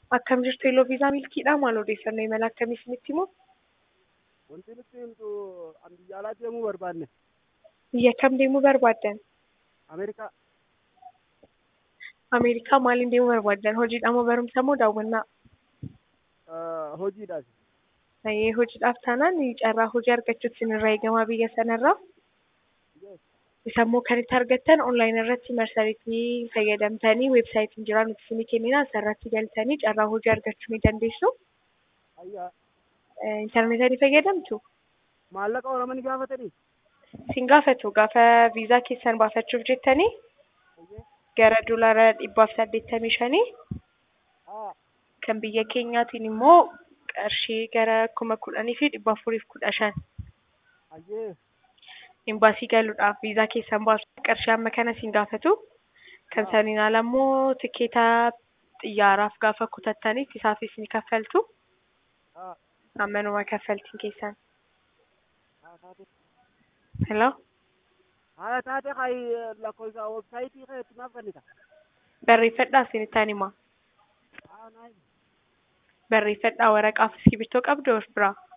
Akkam jirtu Yellow Visa Milkiidha. Maal odeeffannoo imala akkamii isinitti himu? Wanti nuti himtu an biyya alaa deemuu barbaanne Biyya kam deemuu barbaaddan? Ameerikaa Ameerikaa maaliin deemuu barbaaddan? Hojiidha moo barumsa moo daawwannaa? eh, hojiidhaaf. Ee, hojiidhaaf taanaan carraa hojii argachuutu isinirraa eegamaa biyya sanarraa. Yes. Isa immoo kan itti argattan onlaayin irratti marsariitii fayyadamtanii weebsaayitiin jira nuti isinii kennina asirratti galtanii carraa hojii argachuu ni dandeessu. Ayyaa Eh, Intarneetii ni fayyadamtu? maallaqa oramanii gaafatanii Sin gaafatu gaafa viizaa keessan baafachuuf jettanii Ayyee. gara doolaara dhibbaaf saddeettamii shanii haa kan biyya keenyaatiin immoo qarshii gara kuma kudhanii fi dhibba afuriif kudha shan ayyee imbaasii galuudhaaf viizaa keessan baasuuf qarshii amma kana sin gaafatu kan saniin ala immoo tikeeta xiyyaaraaf gaafa kutattaniif isaafis ni kaffaltu haa ammanuma kaffaltiin keessan haa taate hello haa taate kai lakkoofsa websaayitii kan itti naaf kennita barreeffadhaa isinittaan hima haa naayim barreeffadhaa waraqaa fi iskiriiptoo qabdu of biraa